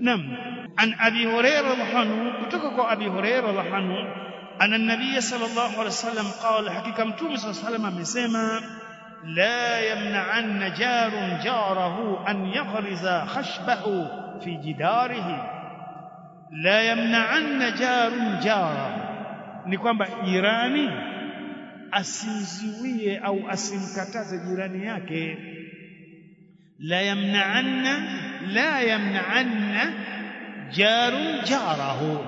نعم عن أبي هريرة رضي الله عنه كتوك أبي هريرة رضي الله عنه أن النبي صلى الله عليه وسلم قال حقيقة متوم صلى الله عليه وسلم amesema لا يمنعن جار جاره أن يغرز خشبه في جداره لا يمنعن جار جاره ni kwamba jirani asimziwie au asimkataze jirani yake la yamna'anna la yamna'anna jarun jarahu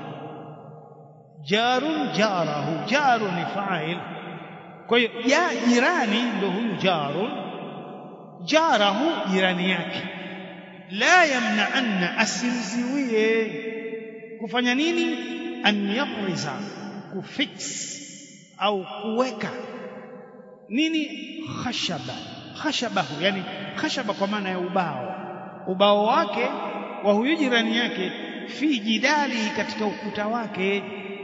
jarun jarahu jarun ni fa'il kwa hiyo ya jirani ndio huyu jarun jarahu jirani yake la yamna'anna asimziwie kufanya nini an yaqriza kufix au kuweka nini khashaba khashabahu yani khashaba kwa maana ya ubao ubao wake wa huyu jirani yake fi jidali katika ukuta wake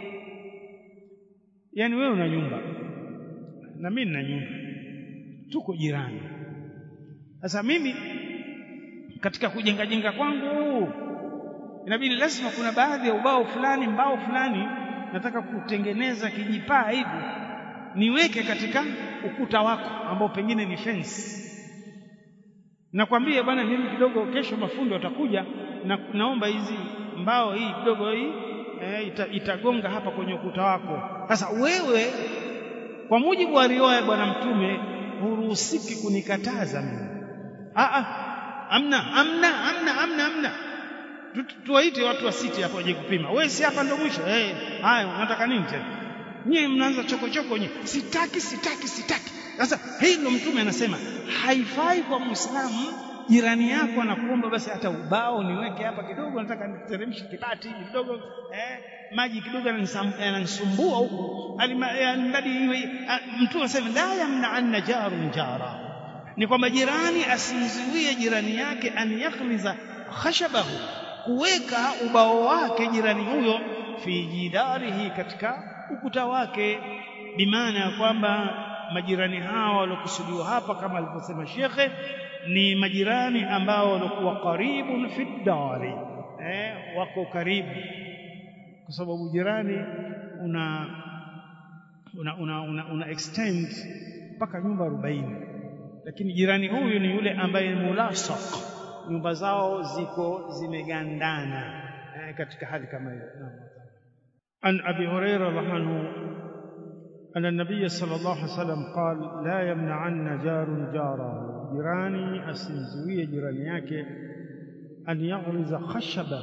yani wewe una nyumba na mimi nina nyumba tuko jirani sasa mimi katika kujenga jenga kwangu inabidi lazima kuna baadhi ya ubao fulani mbao fulani nataka kutengeneza kijipaa hivi niweke katika ukuta wako ambao pengine ni fence nakwambia bwana mimi kidogo kesho mafundi watakuja na naomba hizi mbao hii kidogo hii e, ita, itagonga hapa kwenye ukuta wako sasa wewe kwa mujibu wa riwaya bwana mtume huruhusiki kunikataza mimi a a amna amna amna amna amna tuwaite watu wa siti hapo waje kupima wewe si hapa ndo mwisho eh haya unataka nini tena nyie mnaanza chokochoko nyie sitaki sitaki sitaki sasa hilo mtume anasema haifai kwa muislamu jirani yako anakuomba basi hata ubao niweke hapa kidogo nataka niteremshe kibati hivi kidogo eh maji kidogo yananisumbua huku alimradi iwe mtume anasema la yamna anna jarun jara ni kwamba jirani asimzuie jirani yake an yakhliza khashabahu kuweka ubao wake jirani huyo fi jidarihi katika ukuta wake bimaana ya kwamba majirani hawa waliokusudiwa hapa kama alivyosema shekhe ni majirani ambao walikuwa karibun fi dari eh, wako karibu kwa sababu jirani una una, una, una, una extend mpaka nyumba 40 lakini jirani huyu ni yule ambaye mulasaq nyumba zao ziko zimegandana eh, katika hali kama hiyo an abi hurairah radhiallahu أن النبي صلى الله عليه وسلم قال لا يمنعن جار جاره جيراني أسنزوية جيراني yake أن يغرز خشبه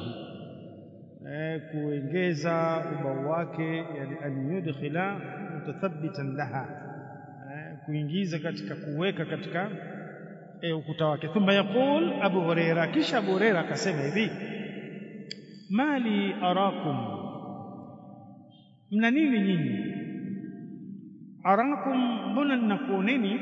kuongeza ubao wake yani an yudkhila mutathabbitan laha kuingiza katika kuweka katika e, ukuta wake thumma yaqul abu huraira kisha abu huraira akasema hivi mali arakum mna nini nyinyi arakum mbona ninakuoneni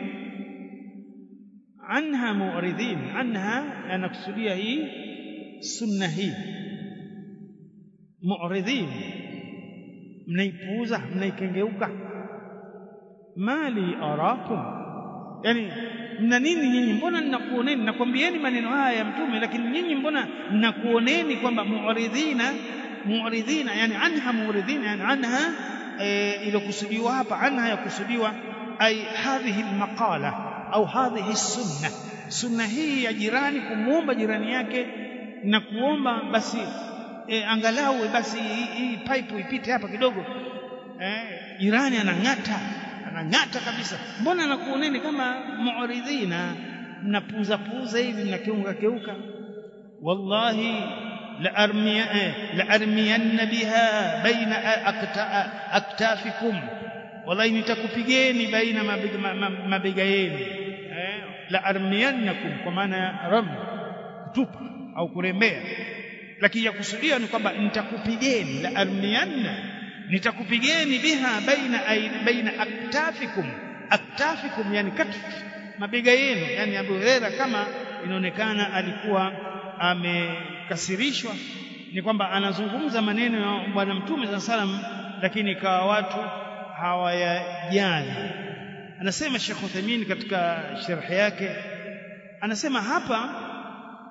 anha mu'ridhin anha anakusudia hii sunna hii mu'ridhin mnaipuuza mnaikengeuka mali arakum yani mna nini nyinyi mbona ninakuoneni nakwambieni maneno haya ya mtume lakini nyinyi mbona ninakuoneni kwamba mu'ridhina mu'ridhina yani anha mu'ridhina yani anha e, iliyokusudiwa hapa anha yakusudiwa ay hadhihi almaqala au hadhihi sunna sunna hii ya jirani kumuomba jirani yake na kuomba basi e, angalau basi hii pipe ipite hapa kidogo eh, jirani anang'ata anang'ata kabisa mbona nakuoneni kama mu'ridhina mnapuza puza hivi mnakeunga keuka wallahi لأرمي لأرمين بها بين أكتافكم والله nitakupigeni baina mabega yenu la armiyannakum kwa maana ram kutupa au kurembea lakini ya kusudia ni kwamba nitakupigeni la armiyanna nitakupigeni biha baina baina aktafikum aktafikum yani katf mabega yenu yani Abu Huraira kama inaonekana alikuwa amekasirishwa ni kwamba anazungumza maneno ya bwana mtume saa salam lakini ikawa watu hawayajali anasema Sheikh Uthaymeen katika sharhi yake anasema hapa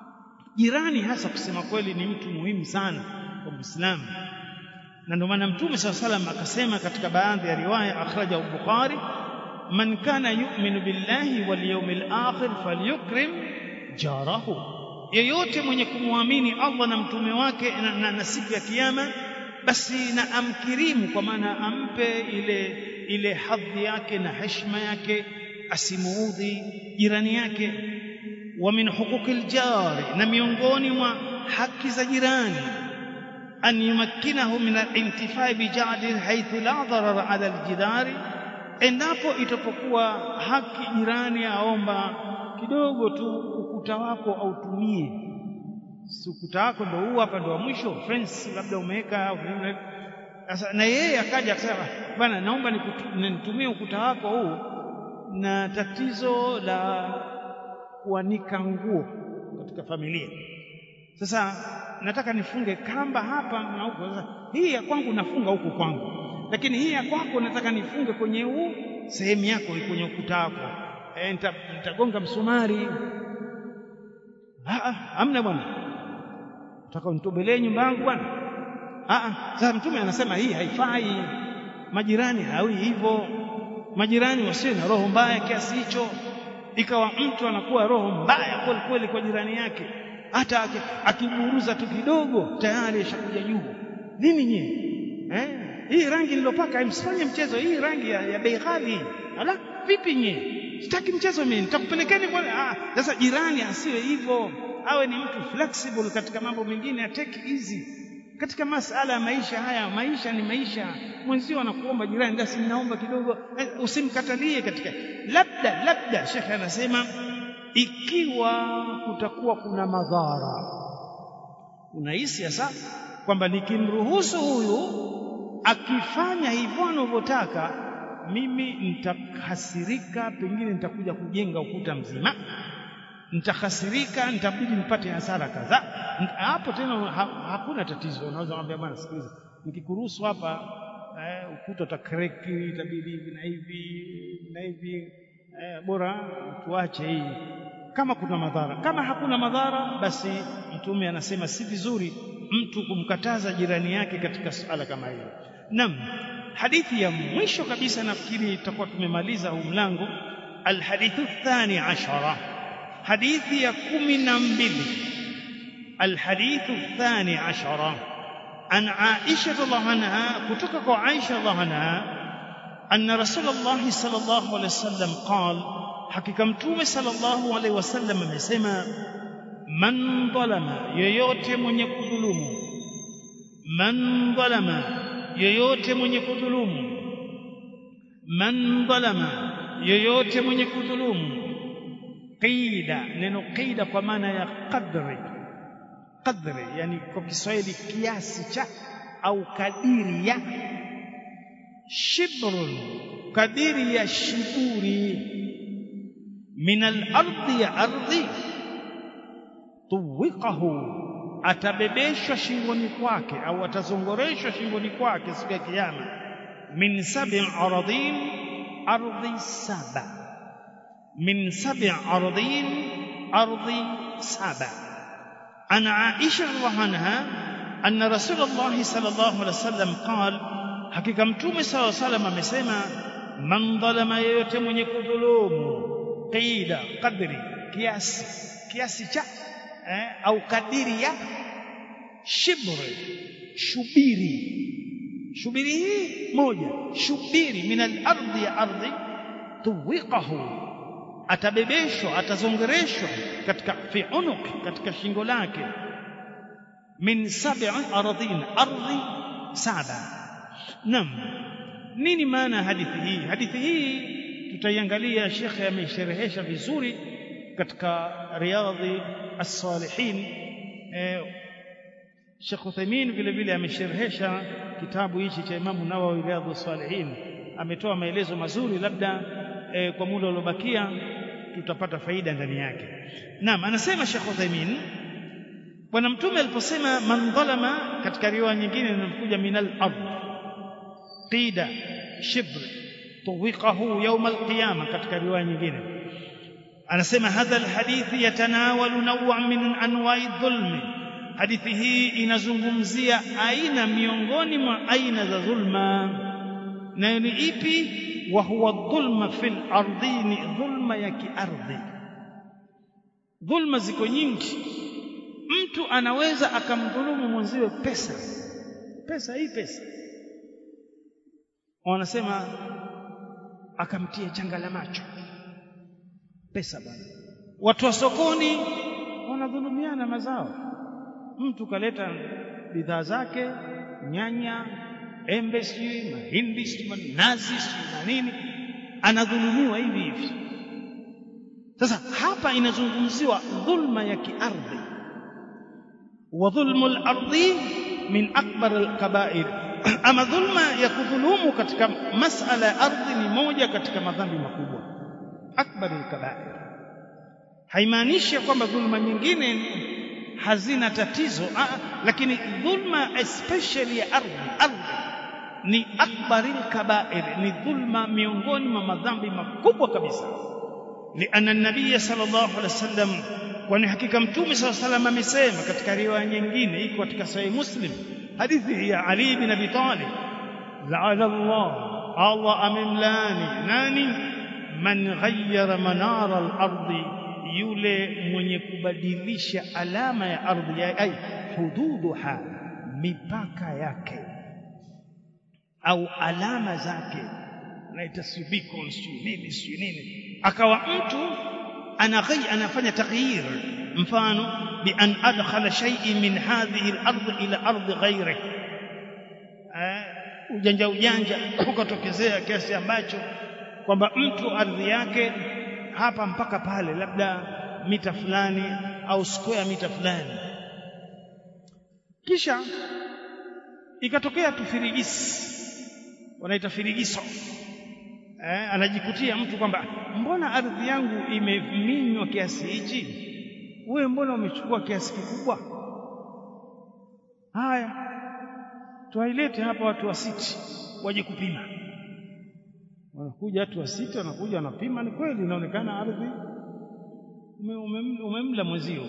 jirani hasa kusema kweli ni mtu muhimu sana kwa Muislamu na ndio maana Mtume SAW salam akasema katika baadhi ya riwaya akhraja Bukhari man kana yu'minu billahi wal yawmil akhir falyukrim jarahu yeyote mwenye kumwamini Allah na mtume wake na, na, na siku ya kiyama basi na amkirimu kwa maana ampe ile ile hadhi yake na heshima yake asimuudhi jirani yake wa min huquqil jari na miongoni mwa haki za jirani an yumakkinahu min al-intifai bi jadi haythu la darar ala al-jidari endapo itapokuwa haki jirani aomba kidogo tu ukuta wako autumie si ukuta wako ndio huu hapa ndio wa mwisho fence labda umeweka sasa na yeye akaja akasema bwana naomba nitumie ukuta wako huu na tatizo la kuanika nguo katika familia sasa nataka nifunge kamba hapa na huko sasa hii ya kwangu nafunga huku kwangu lakini hii ya kwako nataka nifunge kwenye huu sehemu yako kwenye ukuta wako e, nitagonga msumari amna bwana nataka unitobelee nyumba yangu bwana sasa mtume anasema hii haifai majirani hawi hivyo majirani wasiwe na roho mbaya kiasi hicho ikawa mtu anakuwa roho mbaya kweli kweli kwa jirani yake hata akiburuza tu kidogo tayari ashakuja juu nini nyie eh hii rangi nilopaka msifanye mchezo hii rangi ya, ya bei ghali ala vipi nyie sitaki mchezo mimi nitakupelekeni kwa ah sasa jirani asiwe hivyo awe ni mtu flexible katika mambo mengine atake easy katika masala ya maisha haya maisha ni maisha mwenzio anakuomba jirani basi ninaomba kidogo usimkatalie katika labda labda shekhe anasema ikiwa kutakuwa kuna madhara unahisi sasa kwamba nikimruhusu huyu akifanya hivyo anavyotaka mimi nitakasirika pengine nitakuja kujenga ukuta mzima nitakasirika nitabidi nipate hasara kadhaa hapo tena ha, hakuna tatizo unaweza kumwambia bwana sikiliza nikikuruhusu hapa eh, ukuta utakreki itabidi hivi na hivi na hivi eh, bora tuache hii kama kuna madhara kama hakuna madhara basi mtume anasema si vizuri mtu kumkataza jirani yake katika suala kama hilo naam hadithi ya mwisho kabisa nafikiri tutakuwa tumemaliza huu mlango alhadithu thani ashara hadithi ya kumi na mbili alhadithu thani ashara an aisha radhiallahu anha kutoka kwa aisha radhiallahu anha anna rasulullah sallallahu alaihi wasallam qala hakika mtume sallallahu alaihi wasallam amesema man dhalama yoyote mwenye kudhulumu man dhalama yoyote mwenye kudhulumu man dhalama yoyote mwenye kudhulumu qida neno qida kwa maana ya qadri qadri yani kwa Kiswahili kiasi cha au kadiri ya shibrun kadiri ya shiburi min al-ardi ya ardhi tuwiqahu atabebeshwa shingoni kwake au atazongoreshwa shingoni kwake siku ya kiyama min sab'i aradin ardhi saba min sab'i aradin ardhi saba ana aisha radhiallahu anha anna rasulullah sallallahu alaihi wasallam qala hakika mtume sallallahu alaihi wasallam amesema man dhalama yeyote mwenye kudhulumu qida qadri kiasi kiasi cha eh, au kadiri ya shibri shubiri shubiri hii moja shubiri min al-ardi ya ardhi tuwiqahu atabebeshwa atazongereshwa katika fi unuq katika shingo lake min sab'i ardhin ardhi saba nam nini maana hadithi hii hadithi hii tutaiangalia shekhe ameisherehesha vizuri katika riadhi as-salihin eh, Sheikh Uthaymeen vile vile amesherehesha kitabu hichi cha Imamu Nawawi Riyadhus Salihin ametoa maelezo mazuri labda eh, kwa muda uliobakia tutapata faida ndani yake naam anasema Sheikh Uthaymeen bwana mtume aliposema man dhalama katika riwaya nyingine inakuja minal ard qida shibr tuwiqahu yawm alqiyama katika riwaya nyingine anasema hadha alhadithi yatanawalu naw'a min anwa'i dhulmi hadithi hii inazungumzia aina miongoni mwa aina za dhulma nayo ni ipi wa huwa dhulma fil ardhini dhulma ya kiardhi dhulma ziko nyingi mtu anaweza akamdhulumu mwenziwe pesa pesa hii pesa wanasema akamtia janga la macho pesa bwana watu wa sokoni wanadhulumiana mazao mtu kaleta bidhaa zake nyanya embe sijui mahindi sijui nazi sijui na nini anadhulumiwa hivi hivi sasa hapa inazungumziwa dhulma ya kiardhi wa dhulmu al-ardi min akbar al-kaba'ir ama dhulma ya kudhulumu katika masala ya ardhi ni moja katika madhambi makubwa akbar al-kaba'ir haimaanishi kwamba dhulma nyingine hazina tatizo ah, lakini dhulma especially ya ardhi ardhi ni akbaril kabair ni dhulma miongoni mwa madhambi makubwa kabisa lianna nabiy sallallahu alaihi wasallam kwani hakika mtume sallallahu alaihi wasallam amesema katika riwaya nyingine iko katika sahih muslim hadithi ya ali bin abi talib la'ala allah allah amemlani nani man ghayyara manara al-ardi yule mwenye kubadilisha alama ya ardhi ay hududuha mipaka yake au alama zake naita beacon sijui nini sijui nini akawa mtu anaghai anafanya taghyir mfano bi an adkhala shay'in min hadhihi al-ard ila ard ghayri ujanja ujanja ukatokezea kiasi ambacho kwamba mtu ardhi yake hapa mpaka pale labda mita fulani au square mita fulani kisha ikatokea tufirigisi wanaita firigiso eh, anajikutia mtu kwamba mbona ardhi yangu imeminywa kiasi hichi wewe mbona umechukua kiasi kikubwa haya tuwailete hapa watu wa siti waje kupima wanakuja watu wa sita wanakuja wanapima ni kweli inaonekana ardhi umemla ume, ume mwezio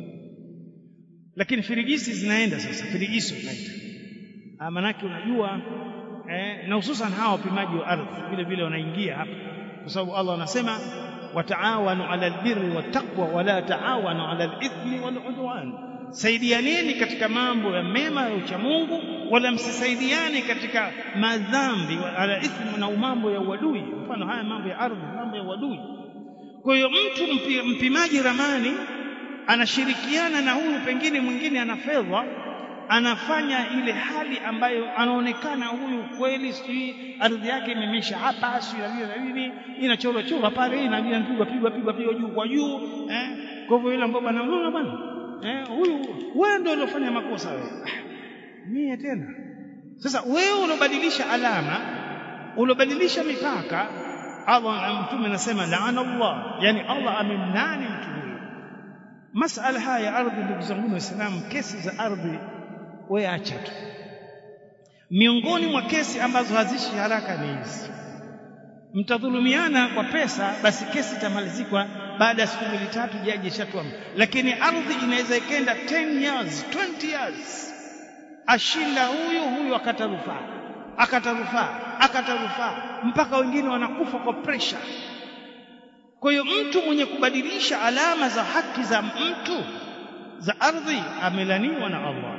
lakini firigisi zinaenda sasa firigiso zinaita maanake unajua eh, na hususan hawa wapimaji wa ardhi vile vile wanaingia hapa kwa sababu Allah anasema wataawanu ala albirri wattaqwa wala taawanu ala alithmi waludwan saidianeni katika mambo ya mema ya uchamungu wala msisaidiane katika madhambi ala ithmi na mambo ya uadui mfano haya mambo ya ardhi mambo ya uadui kwa hiyo mtu mpi, mpimaji ramani anashirikiana na huyu pengine mwingine ana fedha anafanya ile hali ambayo anaonekana huyu kweli sijui ardhi yake imemesha hapa sijui na nini inachorwa chorwa pale inapigwa pigwa pigwa pigwa juu kwa juu eh kwa hivyo yule ambaye bwana unaona bwana eh huyu wewe ndio uliofanya makosa wewe mie tena sasa wewe unobadilisha alama unobadilisha mipaka Allah mtume anasema laana Allah yani Allah amemnani mtu huyo masala haya ya ardhi ndugu zangu waislamu kesi za ardhi wewe acha tu miongoni mwa kesi ambazo hazishi haraka ni hizi mtadhulumiana kwa pesa basi kesi itamalizikwa baada ya siku mbili tatu jaji ishatua lakini ardhi inaweza ikenda 10 years 20 years ashinda huyu huyu akata rufaa akata rufaa akata rufaa mpaka wengine wanakufa kwa pressure kwa hiyo mtu mwenye kubadilisha alama za haki za mtu za ardhi amelaniwa na Allah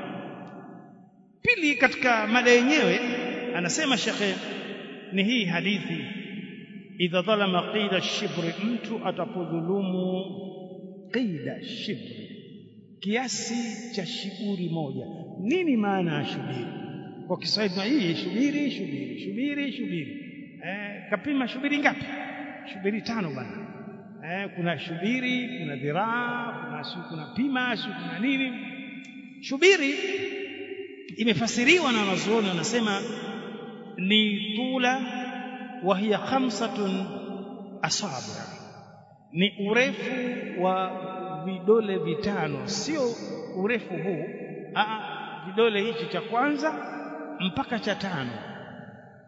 pili katika mada yenyewe anasema shekhe ni hii hadithi idha dhalama qida shibri mtu atapodhulumu qida shibri kiasi cha shiburi moja nini maana ya shubiri kwa Kiswahili hii shubiri shubiri shubiri shubiri eh, kapima shubiri ngapi shubiri tano bwana eh, kuna shubiri kuna dhiraa kuna si kuna pima si kuna nini shubiri imefasiriwa na wanazuoni wanasema ni tula wa hiya khamsatun asabi ni urefu wa vidole vitano sio urefu huu Aa, vidole hichi cha kwanza mpaka cha tano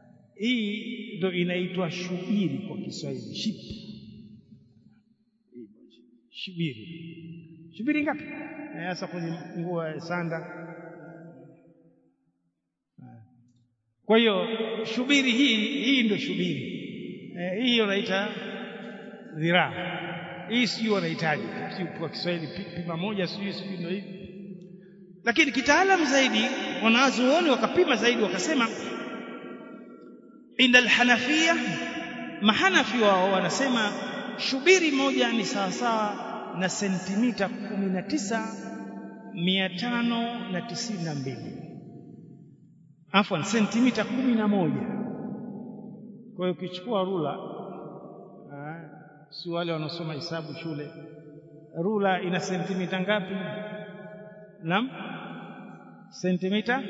hii ndo inaitwa shubiri kwa Kiswahili shipi shubiri shubiri ngapi hasa kwenye nguo ya sanda kwa hiyo shubiri hii hii ndio shubiri eh, hii wanaita dhiraa hii sijui wanahitaji kwa Kiswahili pima moja sijui sijui ndio hivi lakini kitaalamu zaidi wanazuoni wakapima zaidi wakasema inda alhanafia mahanafi wao wanasema shubiri moja ni sawasawa na sentimita kumi na tisa mia tano na tisini na mbili afwan sentimita kumi na moja kwa hiyo ukichukua rula si wale wanaosoma hisabu shule rula ina sentimita ngapi naam sentimita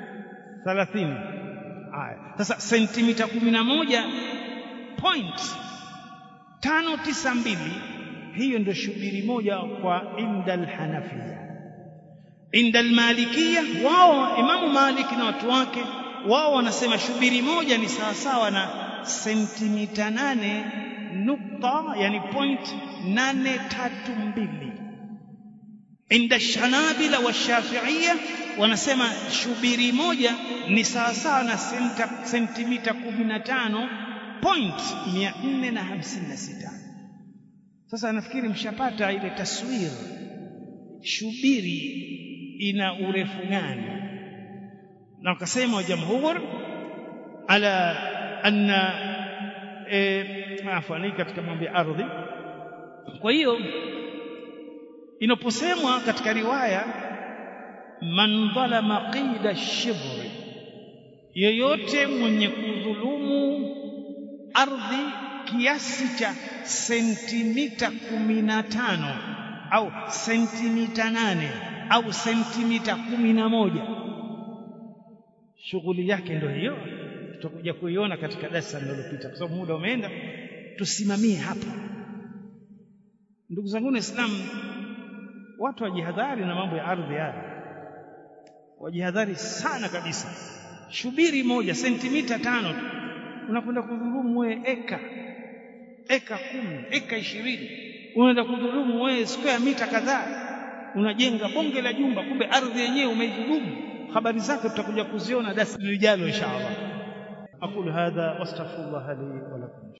30 haya sasa sentimita kumi na moja point tano tisa mbili hiyo ndio shubiri moja kwa indal hanafia indal malikia wao imamu maliki na watu wake wao wanasema shubiri moja ni sawasawa na sentimita nane nukta yani point nane tatu mbili inda shanabila wa shafiia wanasema shubiri moja ni sawasawa na sentimita kumi na tano point mia nne na hamsini na sita sasa nafikiri mshapata ile taswira shubiri ina urefu gani na wakasema jamhur ala anna e, afani katika mambo ya ardhi kwa hiyo inaposemwa katika riwaya man dhalama qida shibri yeyote mwenye kudhulumu ardhi kiasi cha sentimita kumi na tano au sentimita nane au sentimita kumi na moja shughuli yake ndio hiyo tutakuja kuiona katika darasa linalopita kwa sababu muda umeenda tusimamie hapa ndugu zangu waislamu watu wajihadhari na mambo ya ardhi haya wajihadhari sana kabisa shubiri moja sentimita tano tu unakwenda kudhulumu wewe eka eka kumi eka ishirini unaenda kudhulumu wewe square mita kadhaa unajenga bonge la jumba kumbe ardhi yenyewe umeidhulumu habari zake tutakuja kuziona darasa lijalo inshallah aqulu hadha wastaghfirullah li wa lakum